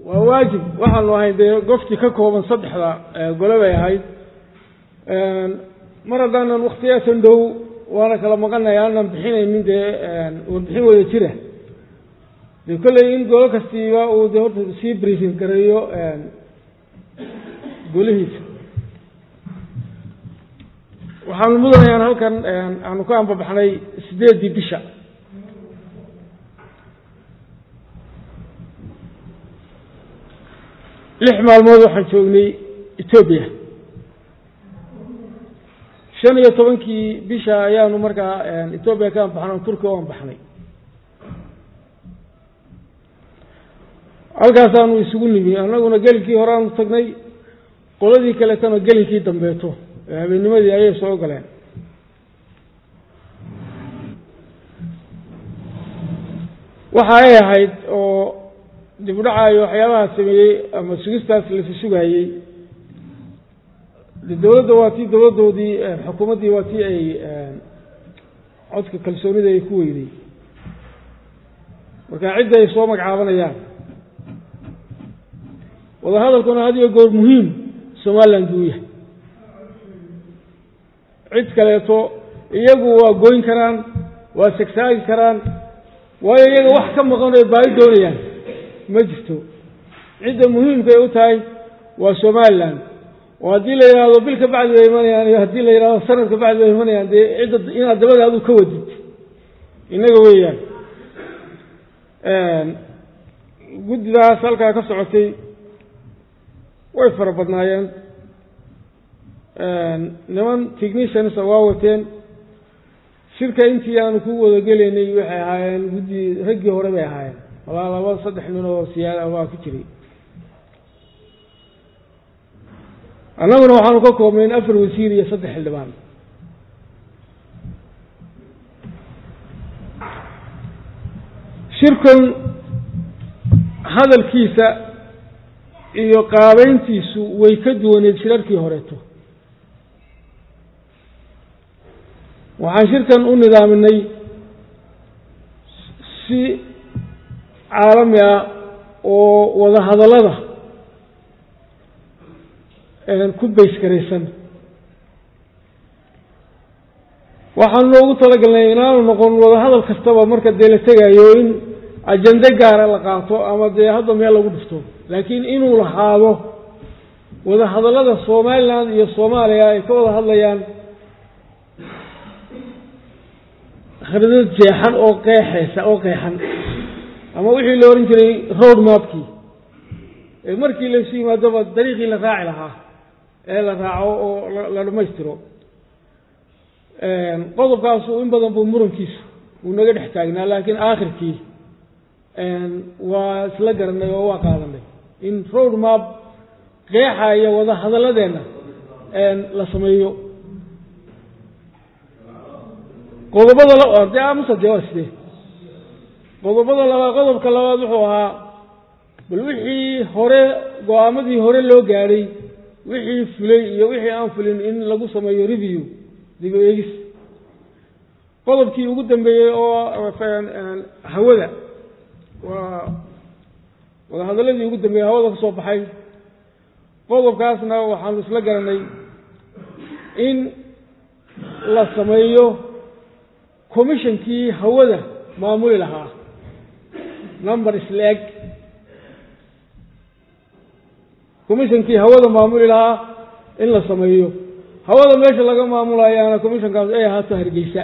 waa waajib waxaanu ahayn dee gofti ka kooban saddexda gole bay ahayd mar haddaanan wakhtiyaasan dhow waana kala maqanay aanan bixinaynin dee warbixin wada jira dee kolley in golo kastiiba uu de horta sii briefing gareeyo golihiisa waxaanu mudanayaan halkan aanu ka ambabaxnay sideeddii bisha lix maalmood waxaan joognay etoobiya shan iyo tobankii bisha ayaanu markaa etoobiya ka ambaxnay turkiya u ambaxnay halkaasaanu isugu nimi annaguna gelinkii horeaanu tagnay qoladii kaleetana gelinkii dambeeto habeennimadii ayay soo galeen waxa ay ahayd oo dib u dhaca iyo waxyaabaha sameeyey ama sugistaas lasi sugayey de dowladda waa tii dowladdoodii xukuumaddii waa tii ay codka kalsoonida ay ku weyday marka cidda ay soo magacaabanayaan wadahadalkuna had iyo goor muhiim somaliland buu yahay cid kaleeto iyagu waa goyn karaan waa segsaagi karaan waayo iyaga wax ka maqan oy baahi doonayaan ma jirto cidda muhiimkay u tahay waa somaliland oo haddii la yidhaahdo bil ka bacdi bay imanayaan iyo haddii la yidhahdo sanad ka bacdi bay imanayaan dee cidda inaad dabada adu ka wadid innaga weeyaan guddidaas halkaa ka socotay way fara badnaayeen niman techniciansa waa wateen shirka intii aanu ku wadagelaynay waxay ahaayeen guddi raggii hore bay ahaayeen walaa laba saddex nin oo siyaada waa ku jiray annaguna waxaanu ka koobnayn afar wasiir iyo saddex xildhibaan shirkan hadalkiisa iyo qaabeyntiisu way ka duwaneed shirarkii horeeto waxaan shirkan u nidaaminay si caalami ah oo wada hadallada ku baysgaraysan waxaanu noogu talagalnay inaanu noqon wada hadal kastaba marka dee la tegayo in ajende gaara la qaato ama dee hadda meel lagu dhifto laakiin inuu lahaado wada hadallada somaliland iyo soomaaliya ay ka wada hadlayaan khridad jeexan oo qeexeysa oo qeexan ama wixii la ohan jiray road mapkii ee markii laysu yimaadoba dariiqii la raaci lahaa ee la raaco oo la dhammaystiro qodobkaasu in badan buu murankiisu wuu naga dhex taagnaa laakiin aakhirkii waa isla garanay oo waa qaadanay in road map qeexaya wada hadalladeenna la sameeyo qodobada de amuse dee waa sidee qodobada labaad qodobka labaad wuxuu ahaa bal wixii hore go-aamadii hore loo gaadhay wixii fulay iyo wixii aan fulin in lagu sameeyo review dib u eegis qodobkii ugu dambeeyey oo hawada waa wadahadaladii ugu dambeeyey hawada ka soo baxay qodobkaasna waxaanu isla garanay in la sameeyo commissionkii hawada maamuli lahaa number isla-eg commissionkii hawada maamuli lahaa in la sameeyo hawada meesha laga maamulayaana commissionkaas ay ahaato hargeysa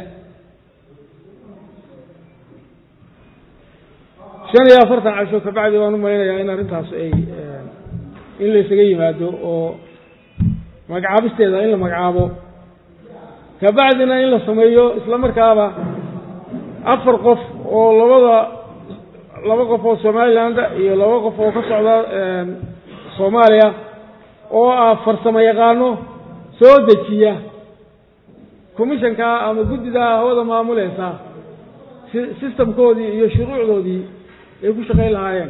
shan iyo afartan casho kabacdi waan u malaynayaa in arrintaas ay in la ysaga yimaado oo magacaabisteeda in la magacaabo kabacdina in la sameeyo isla markaaba afar qof oo labada laba qof oo somaliland iyo laba qof oo ka socda soomaaliya oo ah farsamo yaqaano soo dejiya commissionka ama guddidaa hawada maamuleysa systemkoodii iyo shuruucdoodii ay ku shaqayn lahaayeen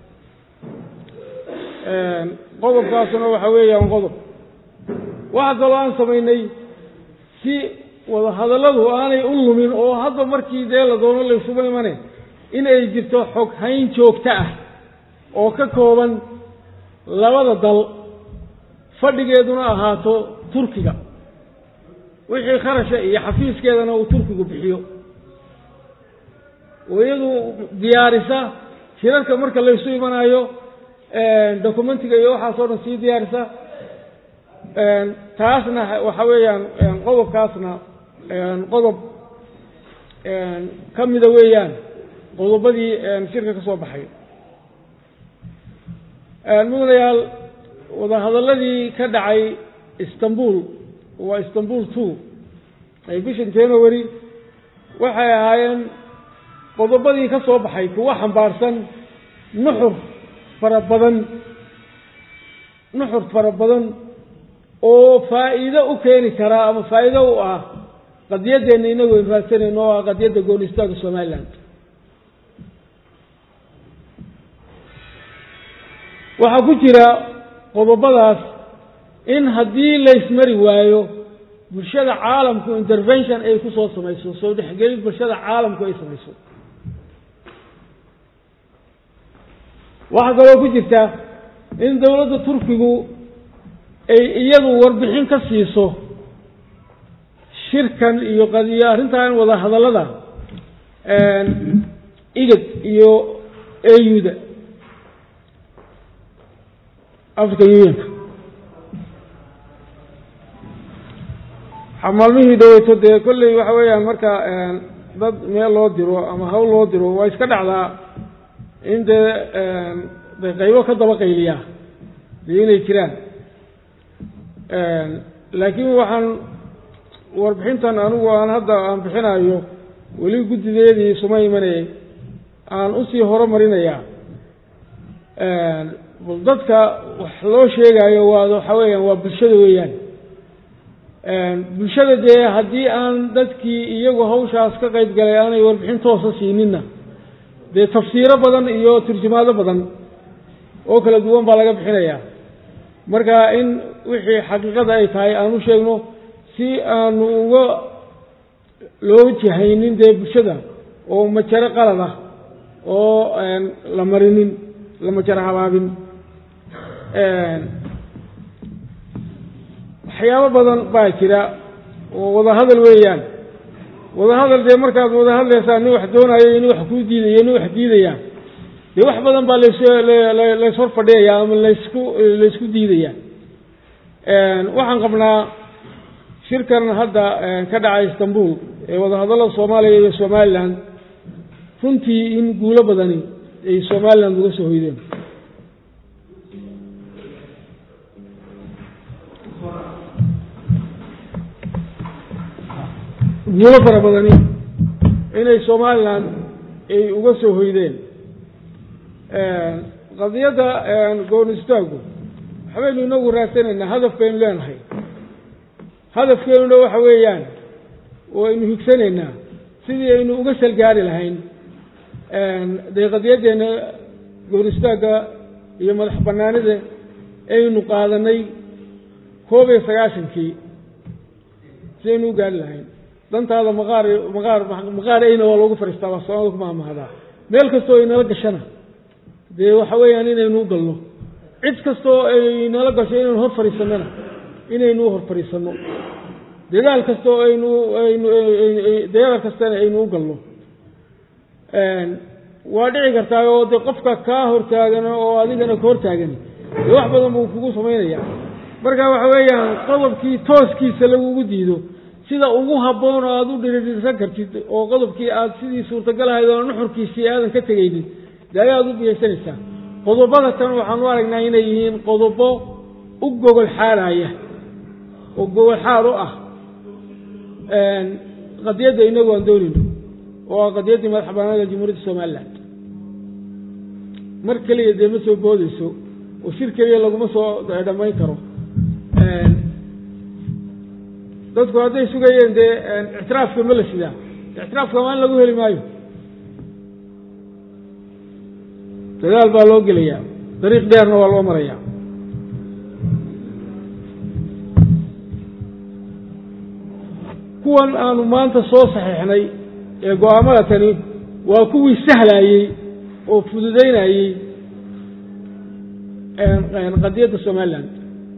qodobkaasuna waxa weeyaan qodob waxa kaloo aan samaynay si wada hadalladu aanay u lumin oo hadda markii dee la doono laysuba imane in ay jirto xog hayn joogto ah oo ka kooban labada dal fadhigeeduna ahaato turkiga wixii kharasha iyo xafiiskeedana uu turkigu bixiyo oo iyadu diyaarisa shirarka marka laysu imanayo documentiga iyo waxaasoo dhan sii diyaarisa taasna waxa weeyaan qodobkaasna qodob ka mida weeyaan qodobadii shirka ka soo baxay mudanayaal wadahadaladii ka dhacay istanbul waa istanbul two ay bishan january waxay ahaayeen qodobadii ka soo baxay kuwa xambaarsan nuxur fara badan nuxur fara badan oo faa'iido u keeni karaa ama faa'iido u ah qadiyadeenna inagu ayn raadsanayno oo ah qadiyadda gooni istaaga somaliland waxaa ku jira qodobadaas in haddii laysmari waayo bulshada caalamku intervention ay ku soo samayso soo dhexgelin bulshada caalamku ay samayso waxaa kaloo ku jirta in dowladda turkigu ay iyadu warbixin ka siiso shirkan iyo qadiyo arrintan wada hadallada igad iyo auda african unionka maalmihii dhaweyto dee kolley waxa weeyaan marka dad meel loo diro ama hawl loo diro waa iska dhacdaa in dee de qaybo ka daba qayliyaa dee inay jiraan laakiin waxaan warbixintan anigu aan hadda aan bixinayo weli guddideedii suma imanayay aan usii horumarinayaa bal dadka wax loo sheegayo waa waxa weeyaan waa bulshada weeyaan bulshada dee haddii aan dadkii iyagu hawshaas ka qayb galay aanay warbixin toosa siininna dee tafsiiro badan iyo turjumaado badan oo kala duwan baa laga bixinayaa marka in wixii xaqiiqada ay tahay aan u sheegno si aanu uga loo jahaynin dee bulshada oo majaro qalad ah oo la marinin la majaro habaabin waxyaabo badan baa jira oo wadahadal weeyaan wadahadal dee markaad wada hadlaysaa nin wax doonayo nin wax kuu diidaya nin wax diidaya dee wax badan baa las lays hor fadhiyaya ama laysku laysku diidaya waxaan qabnaa shirkan hadda ka dhacay istanbul ee wadahadallada soomaaliya iyo somaliland runtii in guulo badani ay somaliland uga soo hoydeen guulo fara badani inay somaliland ay uga soo hoydeen qadiyadda goon istaagu waxbaynu inagu raadsanaynaa hadaf baynu leenahay hadafkeenuna waxa weeyaan waynu higsanaynaa sidii aynu uga salgaari lahayn dee qadiyaddeena goon istaagga iyo madax banaanida aynu qaadanay koob iyo sagaashankii si aynu u gaari lahayn dantaada maqaar maqaar maqaar ayna waa loogu fariistaa waa soomaalida ku maamahdaa meel kastoo ay nala gashana dee waxa weeyaan inaynu u galno cid kastoo ay nala gasho inaynu hor fadhiisannona inaynu u hor fadhiisanno dadaal kastoo aynu aynu dadaal kastana aynu u galno waa dhici kartaa oo dee qofka kaa hortaagan oo adigana ka hortaagan dee wax badan buu kugu samaynaya marka waxa weeyaan qodobkii tooskiisa lagugu diido sida ugu habboon oo aada u dhiridhirsan kartid oo qodobkii aada sidii suurtagal ahayd oo nuxurkiisii aadan ka tegaynin dee ayaad u biyaysanaysaa qodobada tan waxaan u aragnaa inay yihiin qodobo u gogol xaaraya oo gogol xaar u ah qadiyadda inagu aan doonayno oo ah qadiyaddii madax banaanida jamhuuriyadda somaliland mar keliya dee ma soo boodeyso oo shir keliya laguma soo dhammayn karo dadku hadday sugayeen dee ictiraafka ma la sidaa ictiraafka maan lagu heli maayo dadaal baa loo gelayaa dariiq dheerna waa loo marayaa kuwan aanu maanta soo saxiixnay ee go-aamada tani waa kuwii sahlayey oo fududaynayey qadiyadda somaliland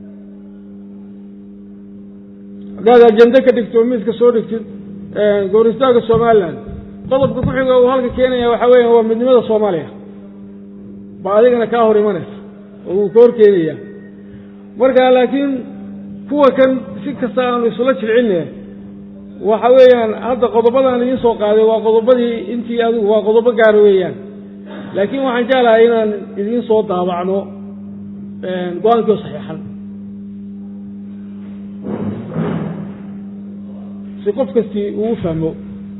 haddaad ajende ka dhigto miiska soo dhigtid gooristaanka somaliland qodobka ku xiga uu halka keenaya waxaa weya waa midnimada soomaaliya ba adigana kaa hor imanaysa oo wuu ka hor keenaya marka laakiin kuwa kan si kasta aanu isula jilcinne waxa weeyaan hadda qodobadaan idiin soo qaaday waa qodobadii intii adigu waa qodobo gaara weeyaan laakiin waxaan jeclahay inaan idiin soo daabacno go-aankii oo saxiixan si qof kastii uu fahmo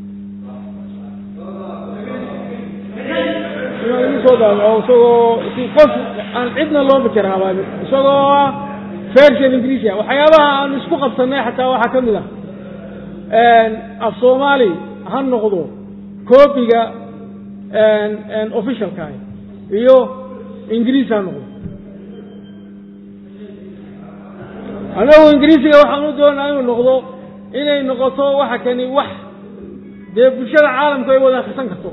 inaan idiin soo daabaco isagoo si qof aan cidna loo majarhaabaamin isagoo ah version ingiriisia waxyaabaha aan isku qabsanay xataa waxaa ka mid ah af soomaali ha noqdo coobiga officialkaah iyo ingiriis ha noqdo annagu ingiriisiga waxaan u doonaa inuu noqdo inay noqoto waxa kani wax dee bulshada caalamku ay wada akrisan karto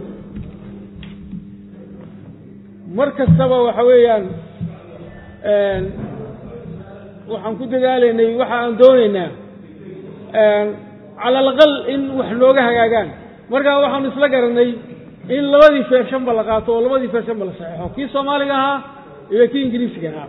mar kastaba waxa weeyaan waxaan ku dadaalaynay waxa aan doonaynaa cala alaqal in wax nooga hagaagaan markaa waxaanu isla garanay in labadii feershanba la qaato oo labadii feershanba la saxeixo kii soomaaliga ahaa iyo kii ingiriisiga ahaa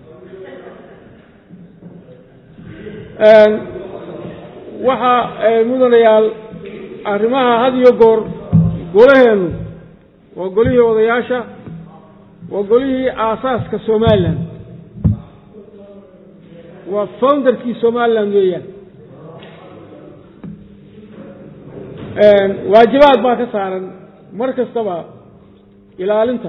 waxa mudanayaal arrimaha had iyo goor golaheennu waa golihii odayaasha waa golihii aasaaska somalilan waa founderkii somaliland weeyaan waajibaad baa ka saaran mar kastaba ilaalinta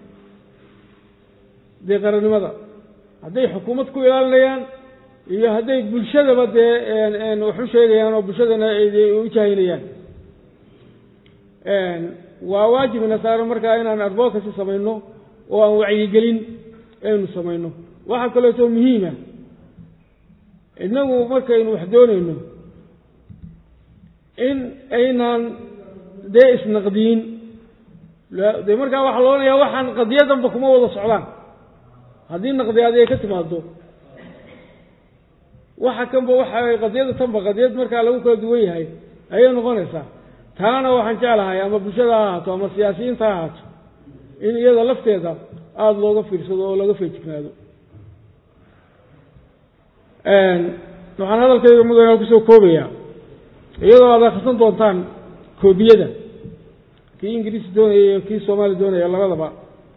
dee qarannimada hadday xukuumad ku ilaalinayaan iyo hadday bulshadaba dee wax u sheegayaan oo bulshadana u jahaynayaan waa waajibina saaran markaa inaan advocacy samayno oo aan wacyigelin aynu samayno waxaa kaleeto muhiima innagu markaynu wax doonayno in aynaan dee isnaqdiyin dee markaa waxaa loodhanayaa waxaan qadiyadanba kuma wada socdaan haddii naqdiyaad ay ka timaado waxa kanba waxa qadiyada tanba qadiyad markaa lagu kala duwan yahay ayay noqonaysaa taana waxaan jeclahay ama bulshada ha ahaato ama siyaasiyiinta ha ahaato in iyada lafteeda aada looga fiirsado oo laga feejignaado waxaan hadalkayga mudana kusoo koobayaa iyadoo aad akhrisan doontaan koobiyada kii ingiriisi doonaya iyo kii soomaali doonaya labadaba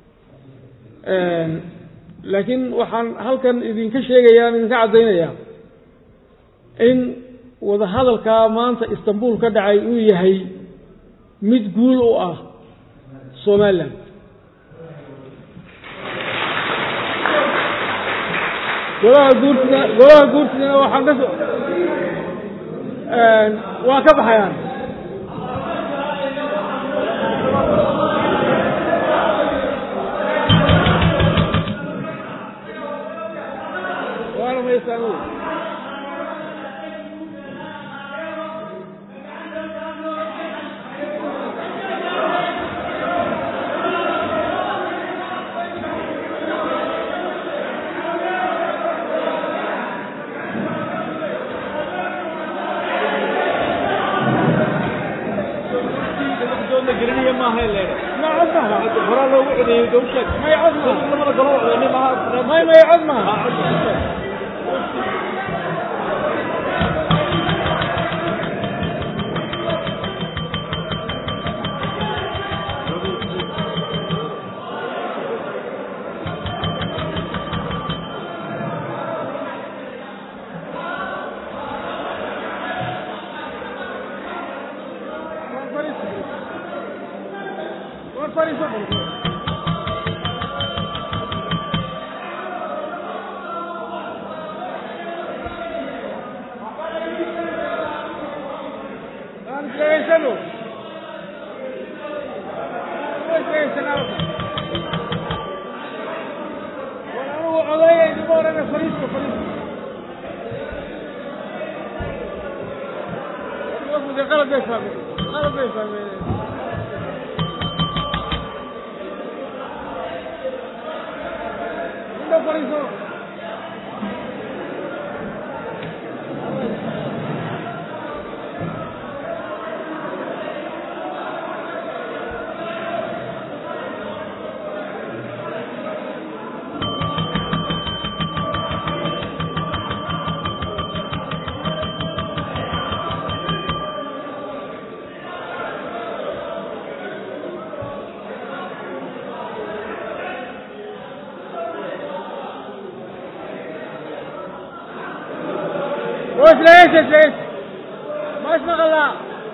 laakiin waxaan halkan idinka sheegayaa idinka caddaynayaa in wadahadalkaa maanta istanbul ka dhacay uu yahay mid guul u ah somaliland golaha guurtida golaha guurtidana waxaan ka so waa ka baxayaan waana maysaan may may cod maaha war fariiso aan isdhegaysano isdhegaysanaaba war anugu codeeya idima orana fariiska fariiska de qalad bay fahmeen qalad bay fahmeen fadhiiso وش ليش ليش ما اسمع الله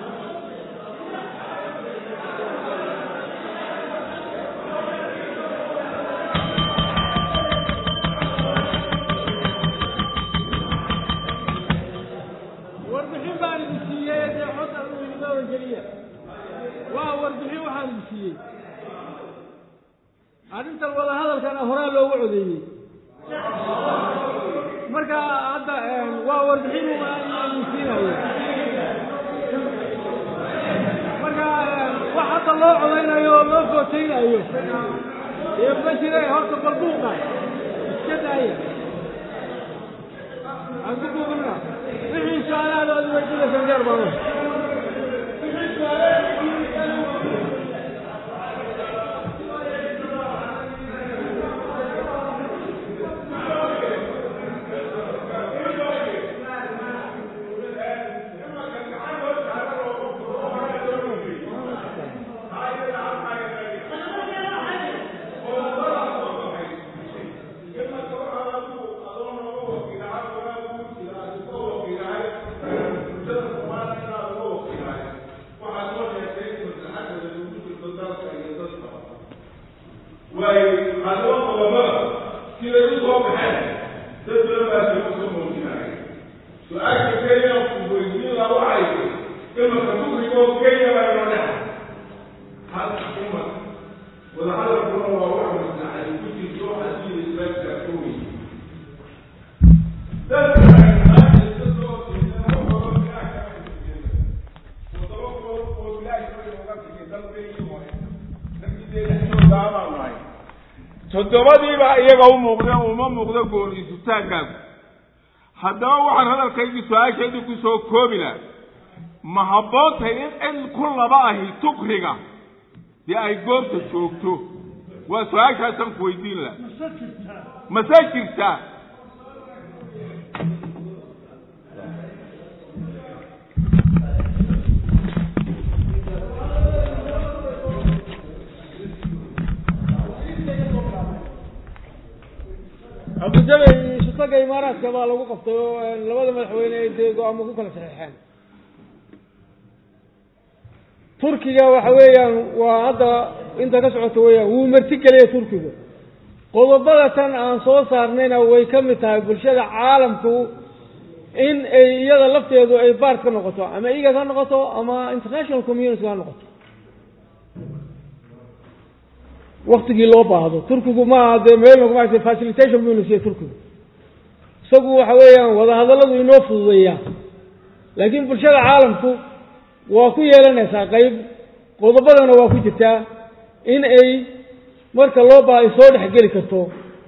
warbixin baan idin siiyey dee xota idinma wangeliya waa warbixin waxaan idin siiyey arrintan wada hadalkana horaa loogu codeeyey marka hadda waa warbixin idin siinayo marka wax hadda loo codaynayo oo loo footaynayo ee ma jire horta balbuuqa iska daaya aan ku buuqina wixii su-aalahaada aad weydiinaysan jeer baano way adoo qodobada siday u soo baxeen dad badan baa soo soo muujinaya su-aasha kenya weydiin la waxay imaka kufrigoo kenya baa inoo dhex hal uma wadahadalkuna waa wax maslaxay ku jirto haddii islaamka ka weyn dadka ay maanta iska soo jeedaan waxooga ilaah kama jeedeen wadamo kor oo ilaah kama uga tegay dalkayii hore toddobadiiba iyaga u muuqdeen uma muuqdo gooniisutaankaagu haddaba waxaan hadalkaygii su-aashaydii ku soo koobi laha ma habboontahay in cid ku laba ahi tukriga dee ay goobta joogto waa su-aashaasaan ku weydiin laha mase jirtaa abudabey shutaga imaaraadka baa lagu qabtay oo labada madaxweyne ay dee go-aamo ku kala saxeexeen turkiga waxa weeyaan waa hadda inta ka socota weeyaan wuu marti geliya turkigu qodobada tan aan soo saarnayna way ka mid tahay bulshada caalamku in ay iyada lafteedu ay baart ka noqoto ama iga ka noqoto ama international community ka noqoto waktigii loo baahdo turkigu maaha dee meel maarata facilitation buu nasiiye turkigu isagu waxa weeyaan wadahadalladu inoo fududeeyaa laakiin bulshada caalamku waa ku yeelanaysaa qeyb qodobadana waa ku jirtaa in ay marka loo baaha ay soo dhex geli karto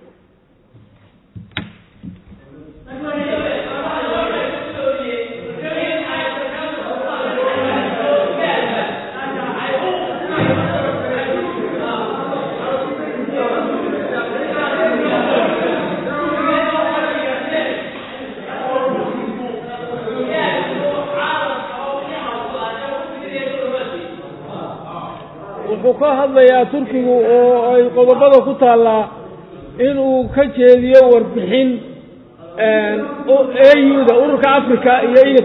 wuxuu ka hadlayaa turkigu oo ay qodobada ku taallaa inuu ka jeediyo warbixin auda ururka africa iyo igad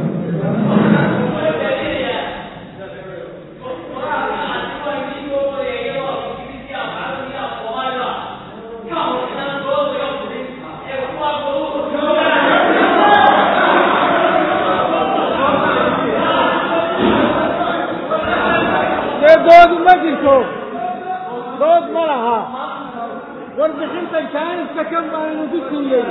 dee dood ma jirto dood ma laha warbixintan jaaniska kan baanu ku siiyey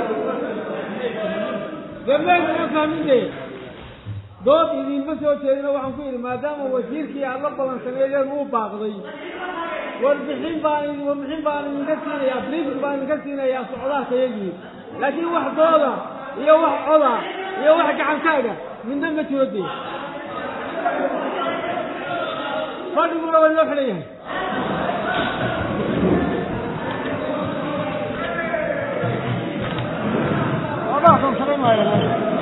dameed ma fahminde dood idinma soo jeedino waxaan ku yidhi maadaama wasiirkii aada la balansaneedeen uu baaqday warbixin baan warbixin baan idinka siinayaa briefing baan idinka siinayaa socdaalka yagii laakiin wax dooda iyo wax coda iyo wax gacankaaga midna ma jiro dee fadhiguna waa loo xidhan yahay Abajo, se ven,